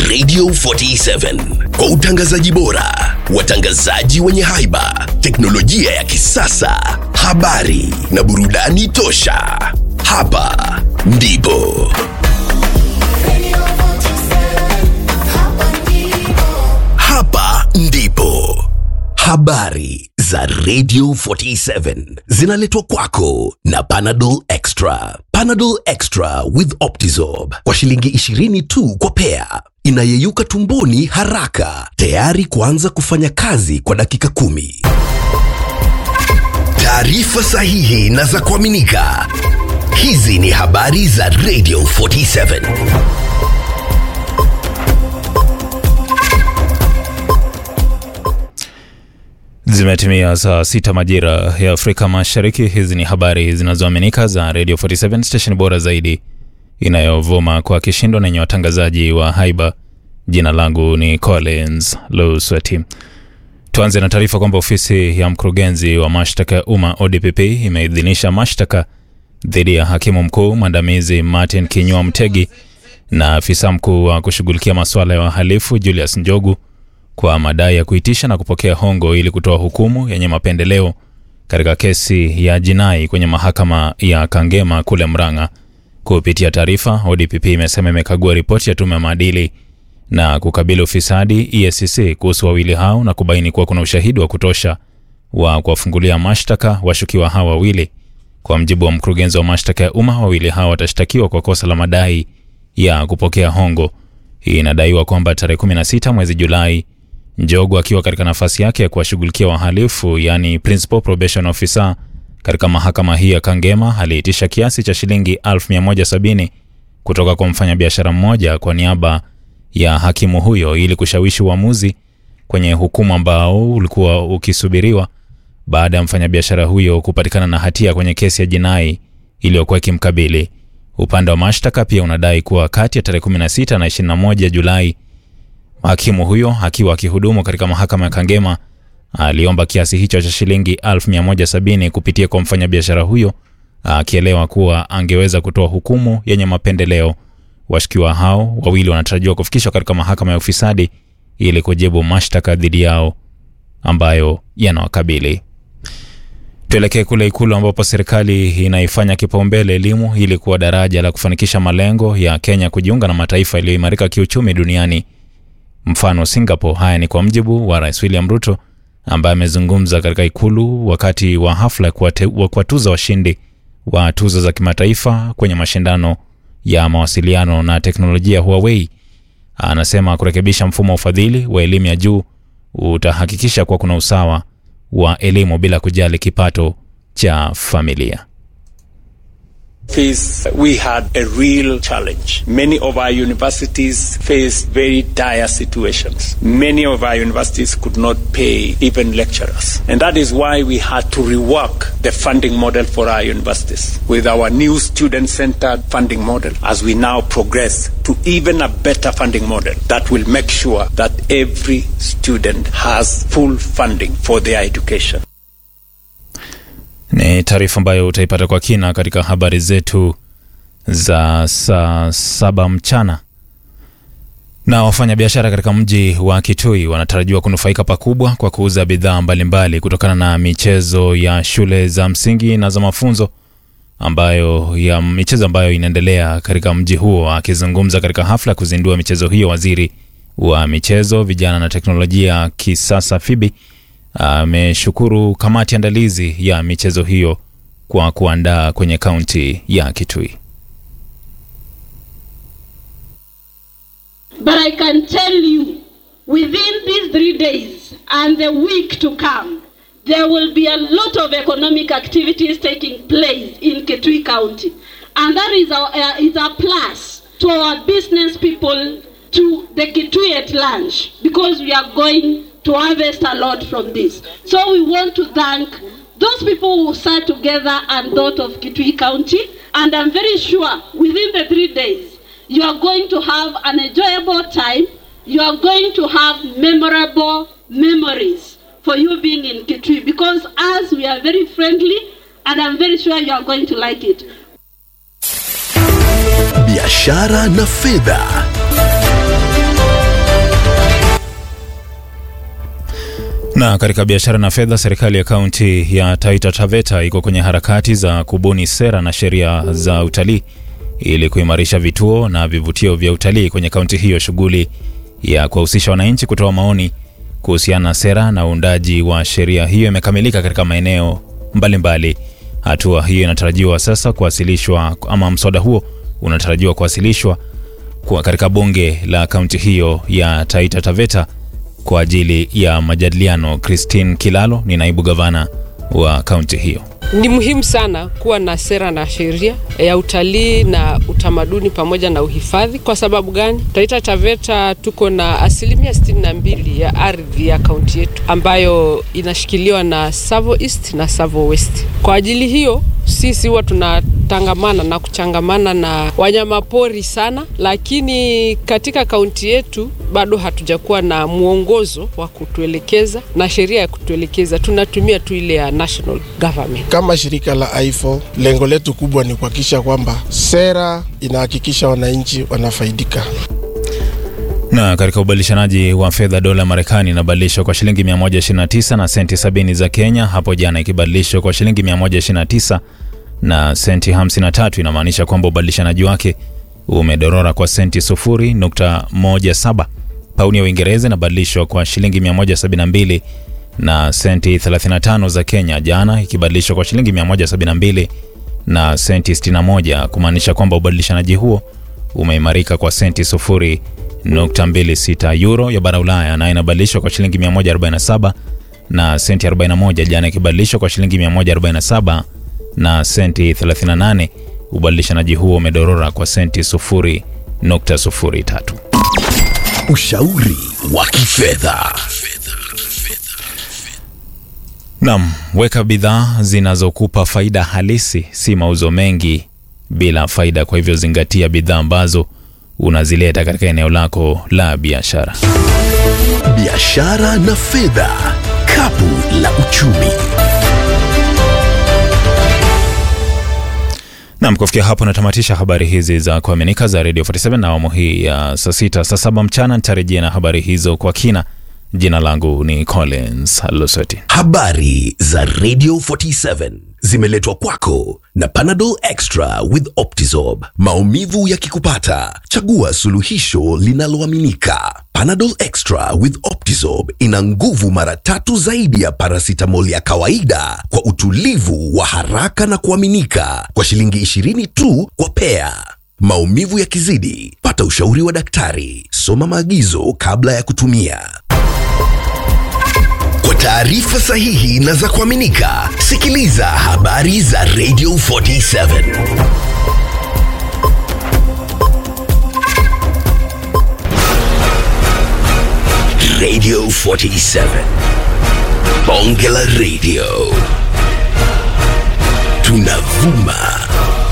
Radio 47 kwa utangazaji bora, watangazaji wenye haiba, teknolojia ya kisasa, habari na burudani tosha. Hapa ndipo hapa ndipo habari za Radio 47 zinaletwa kwako na Panadol Extra. Panadol Extra with Optizorb kwa shilingi 20 tu kwa pea, inayeyuka tumboni haraka, tayari kuanza kufanya kazi kwa dakika kumi. Taarifa sahihi na za kuaminika. Hizi ni habari za Radio 47. Zimetimia saa sita majira ya Afrika Mashariki. Hizi ni habari zinazoaminika za Radio 47 station bora zaidi inayovuma kwa kishindo na yenye watangazaji wa haiba. Jina langu ni Collins Lusweti. Tuanze na taarifa kwamba ofisi ya mkurugenzi wa mashtaka ya umma ODPP imeidhinisha mashtaka dhidi ya hakimu mkuu mwandamizi Martin Kinyua Mtegi na afisa mkuu wa kushughulikia masuala ya wahalifu Julius Njogu kwa madai ya kuitisha na kupokea hongo ili kutoa hukumu yenye mapendeleo katika kesi ya jinai kwenye mahakama ya Kangema kule Mrang'a. Kupitia taarifa, ODPP imesema imekagua ripoti ya tume ya maadili na kukabili ufisadi EACC kuhusu wawili hao na kubaini kuwa kuna ushahidi wa kutosha wa kuwafungulia mashtaka washukiwa hao wawili. Kwa mjibu wa mkurugenzi wa mashtaka ya umma, wawili hao watashtakiwa kwa kosa la madai ya kupokea hongo. Hii inadaiwa kwamba tarehe 16 mwezi Julai Njogu akiwa katika nafasi yake ya kuwashughulikia wahalifu yani principal probation officer katika mahakama hii ya Kangema aliitisha kiasi cha shilingi 1170 kutoka kwa mfanyabiashara mmoja kwa niaba ya hakimu huyo ili kushawishi uamuzi kwenye hukumu ambao ulikuwa ukisubiriwa baada ya mfanyabiashara huyo kupatikana na hatia kwenye kesi ya jinai iliyokuwa ikimkabili. Upande wa mashtaka pia unadai kuwa kati ya tarehe 16 na 21 Julai hakimu huyo akiwa akihudumu katika mahakama ya Kangema aliomba kiasi hicho cha shilingi 1170 kupitia kwa mfanyabiashara huyo, akielewa kuwa angeweza kutoa hukumu yenye mapendeleo. Washukiwa hao wawili wanatarajiwa kufikishwa katika mahakama ya ufisadi ili kujibu mashtaka dhidi yao ambayo yanawakabili. Tuelekee kule Ikulu ambapo serikali inaifanya kipaumbele elimu ili kuwa daraja la kufanikisha malengo ya Kenya kujiunga na mataifa yaliyoimarika kiuchumi duniani mfano Singapore. Haya ni kwa mjibu wa Rais William Ruto ambaye amezungumza katika ikulu wakati wa hafla ya kuwatuza washindi wa tuzo za kimataifa kwenye mashindano ya mawasiliano na teknolojia Huawei. Anasema kurekebisha mfumo wa ufadhili wa elimu ya juu utahakikisha kuwa kuna usawa wa elimu bila kujali kipato cha familia. Face, we had a real challenge. Many of our universities faced very dire situations. Many of our universities could not pay even lecturers. And that is why we had to rework the funding model for our universities with our new student centered funding model as we now progress to even a better funding model that will make sure that every student has full funding for their education. Ni taarifa ambayo utaipata kwa kina katika habari zetu za saa saba mchana. Na wafanyabiashara katika mji wa Kitui wanatarajiwa kunufaika pakubwa kwa kuuza bidhaa mbalimbali kutokana na michezo ya shule za msingi na za mafunzo ambayo ya michezo ambayo inaendelea katika mji huo. Akizungumza katika hafla ya kuzindua michezo hiyo, waziri wa michezo, vijana na teknolojia kisasa Fibi ameshukuru kamati andalizi ya michezo hiyo kwa kuandaa kwenye kaunti ya Kitui. But I can tell you within these three days and the week to come there will be a lot of economic activities taking place in Kitui County and that is a, uh, is a plus to our business people to the Kitui at large because we are going to harvest a lot from this. So we want to thank those people who sat together and thought of Kitui County and I'm very sure within the three days you are going to have an enjoyable time. You are going to have memorable memories for you being in Kitui because as we are very friendly and I'm very sure you are going to like it. biashara na fedha Na katika biashara na fedha, serikali ya kaunti ya Taita Taveta iko kwenye harakati za kubuni sera na sheria za utalii ili kuimarisha vituo na vivutio vya utalii kwenye kaunti hiyo. Shughuli ya kuwahusisha wananchi kutoa maoni kuhusiana na sera na uundaji wa sheria hiyo imekamilika katika maeneo mbalimbali. Hatua hiyo inatarajiwa sasa kuwasilishwa ama mswada huo unatarajiwa kuwasilishwa kwa katika bunge la kaunti hiyo ya Taita Taveta kwa ajili ya majadiliano. Christine Kilalo ni naibu gavana wa kaunti hiyo. Ni muhimu sana kuwa na sera na sheria ya utalii na utamaduni pamoja na uhifadhi. Kwa sababu gani? Taita Taveta tuko na asilimia 62 ya ardhi ya kaunti yetu ambayo inashikiliwa na Savo East na Savo West. Kwa ajili hiyo sisi huwa tunatangamana na kuchangamana na wanyamapori sana, lakini katika kaunti yetu bado hatujakuwa na mwongozo wa kutuelekeza na sheria ya kutuelekeza. Tunatumia tu ile ya national government. Kama shirika la IFO, lengo letu kubwa ni kuhakikisha kwamba sera inahakikisha wananchi wanafaidika. Na katika ubadilishanaji wa fedha, dola ya Marekani inabadilishwa kwa shilingi 129 na senti 70 za Kenya, hapo jana ikibadilishwa kwa shilingi 129 na senti 53. Inamaanisha kwamba ubadilishanaji wake umedorora kwa senti 0.17. Pauni ya Uingereza inabadilishwa kwa shilingi 172 na senti 35 za Kenya, jana ikibadilishwa kwa shilingi 172 na senti 61, kumaanisha kwamba ubadilishanaji huo umeimarika kwa senti 0.26. Euro ya bara Ulaya nayo inabadilishwa kwa shilingi 147 na senti 41, jana ikibadilishwa kwa shilingi 147 na senti 38. Ubadilishanaji huo umedorora kwa senti 0.03. Ushauri wa kifedha. Naam, weka bidhaa zinazokupa faida halisi, si mauzo mengi bila faida. Kwa hivyo zingatia bidhaa ambazo unazileta katika eneo lako la biashara. Biashara na fedha, kapu la uchumi. Nam, kufikia hapo natamatisha habari hizi za kuaminika za Radio 47 na awamu hii ya saa sita saa saba mchana nitarejea na habari hizo kwa kina. Jina langu ni Collins Losoti. Habari za Radio 47 zimeletwa kwako na Panadol Extra with Optizorb. Maumivu yakikupata, chagua suluhisho linaloaminika. Panadol Extra with Optizorb ina nguvu mara tatu zaidi ya paracetamol ya kawaida kwa utulivu wa haraka na kuaminika kwa shilingi 20 tu kwa pea. Maumivu yakizidi, pata ushauri wa daktari. Soma maagizo kabla ya kutumia. Kwa taarifa sahihi na za kuaminika, sikiliza habari za Radio 47. Radio 47. Bonge la Radio. Tunavuma